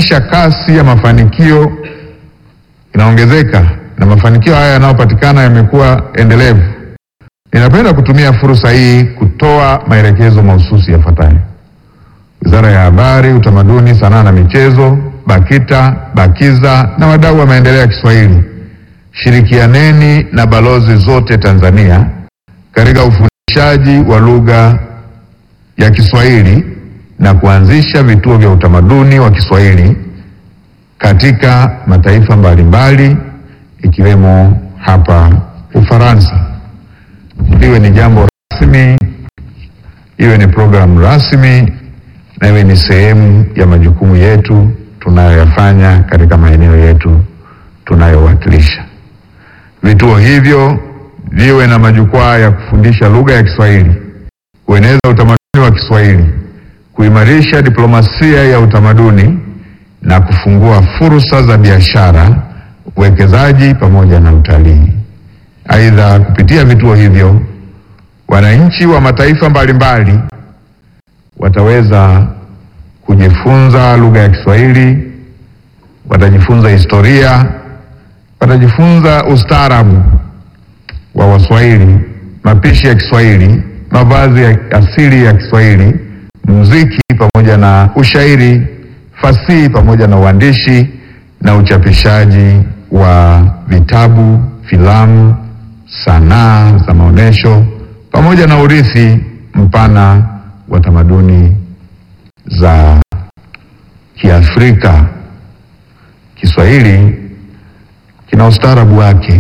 kuhakikisha kasi ya mafanikio inaongezeka na mafanikio haya yanayopatikana yamekuwa endelevu, ninapenda kutumia fursa hii kutoa maelekezo mahususi yafuatayo. Wizara ya Habari, Utamaduni, Sanaa na Michezo, BAKITA, BAKIZA na wadau wa maendeleo ya Kiswahili, shirikianeni na balozi zote Tanzania katika ufundishaji wa lugha ya Kiswahili na kuanzisha vituo vya utamaduni wa Kiswahili katika mataifa mbalimbali ikiwemo hapa Ufaransa. Iwe ni jambo rasmi, iwe ni programu rasmi na iwe ni sehemu ya majukumu yetu tunayoyafanya katika maeneo yetu tunayowakilisha. Vituo hivyo viwe na majukwaa ya kufundisha lugha ya Kiswahili, kueneza utamaduni wa Kiswahili, kuimarisha diplomasia ya utamaduni na kufungua fursa za biashara, uwekezaji pamoja na utalii. Aidha, kupitia vituo hivyo wananchi wa mataifa mbalimbali wataweza kujifunza lugha ya Kiswahili, watajifunza historia, watajifunza ustaarabu wa Waswahili, mapishi ya Kiswahili, mavazi ya asili ya Kiswahili, muziki pamoja na ushairi, fasihi pamoja na uandishi na uchapishaji wa vitabu, filamu, sanaa za maonyesho pamoja na urithi mpana wa tamaduni za Kiafrika. Kiswahili kina ustaarabu wake,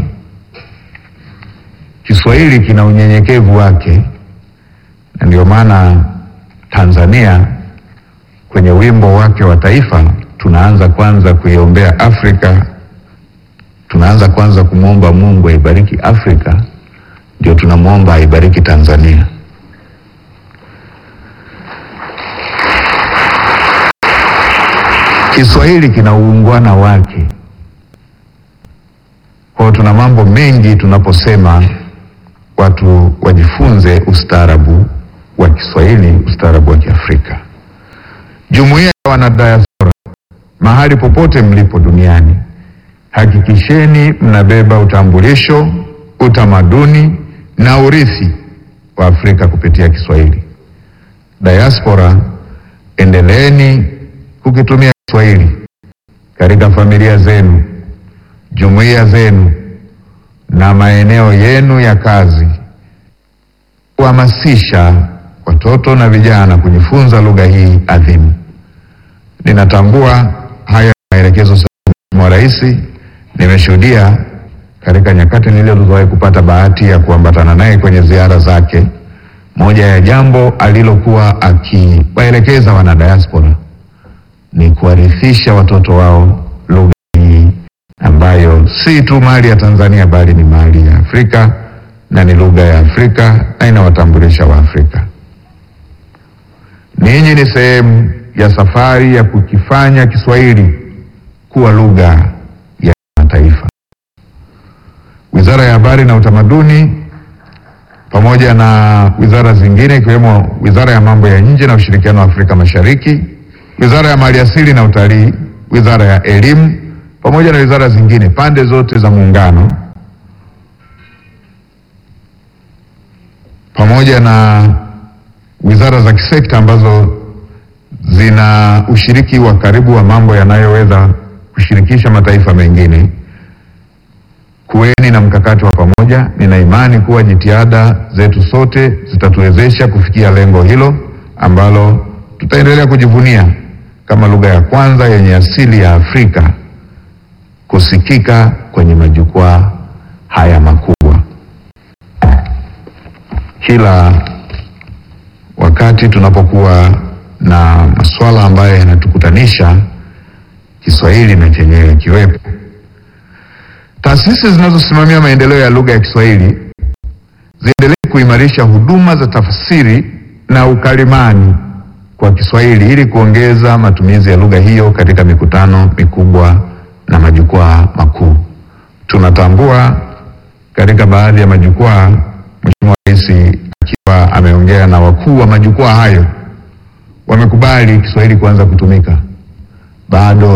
Kiswahili kina unyenyekevu wake, na ndio maana Tanzania kwenye wimbo wake wa taifa tunaanza kwanza kuiombea Afrika, tunaanza kwanza kumwomba Mungu aibariki Afrika, ndio tunamwomba aibariki Tanzania. Kiswahili kina uungwana wake. Kwa hiyo tuna mambo mengi tunaposema watu wajifunze ustaarabu wa Kiswahili, ustaarabu wa Kiafrika. Jumuiya ya wanadiaspora, mahali popote mlipo duniani, hakikisheni mnabeba utambulisho, utamaduni na urithi wa Afrika kupitia Kiswahili. Diaspora, endeleeni kukitumia Kiswahili katika familia zenu, jumuiya zenu na maeneo yenu ya kazi, kuhamasisha watoto na vijana kujifunza lugha hii adhimu. Ninatambua haya maelekezo sahihi Mheshimiwa Rais, nimeshuhudia katika nyakati nilizowahi kupata bahati ya kuambatana naye kwenye ziara zake. Moja ya jambo alilokuwa akiwaelekeza wanadiaspora ni kuwarithisha watoto wao lugha hii ambayo si tu mali ya Tanzania bali ni mali ya Afrika na ni lugha ya Afrika na inawatambulisha Waafrika. Ninyi ni sehemu ya safari ya kukifanya Kiswahili kuwa lugha ya mataifa. Wizara ya Habari na Utamaduni pamoja na wizara zingine ikiwemo Wizara ya Mambo ya Nje na Ushirikiano wa Afrika Mashariki, Wizara ya Maliasili na Utalii, Wizara ya Elimu pamoja na wizara zingine, pande zote za muungano, pamoja na wizara za kisekta ambazo zina ushiriki wa karibu wa mambo yanayoweza kushirikisha mataifa mengine, kuweni na mkakati wa pamoja. Nina imani kuwa jitihada zetu sote zitatuwezesha kufikia lengo hilo ambalo tutaendelea kujivunia kama lugha ya kwanza yenye asili ya Afrika kusikika kwenye majukwaa haya makubwa. Kila wakati tunapokuwa na masuala ambayo yanatukutanisha, Kiswahili na chenyewe kiwepo. Taasisi zinazosimamia maendeleo ya lugha ya Kiswahili ziendelee kuimarisha huduma za tafsiri na ukalimani kwa Kiswahili ili kuongeza matumizi ya lugha hiyo katika mikutano mikubwa na majukwaa makuu. Tunatambua katika baadhi ya majukwaa, Mheshimiwa Rais akiwa ameongea na wakuu wa majukwaa hayo wamekubali Kiswahili kuanza kutumika. Bado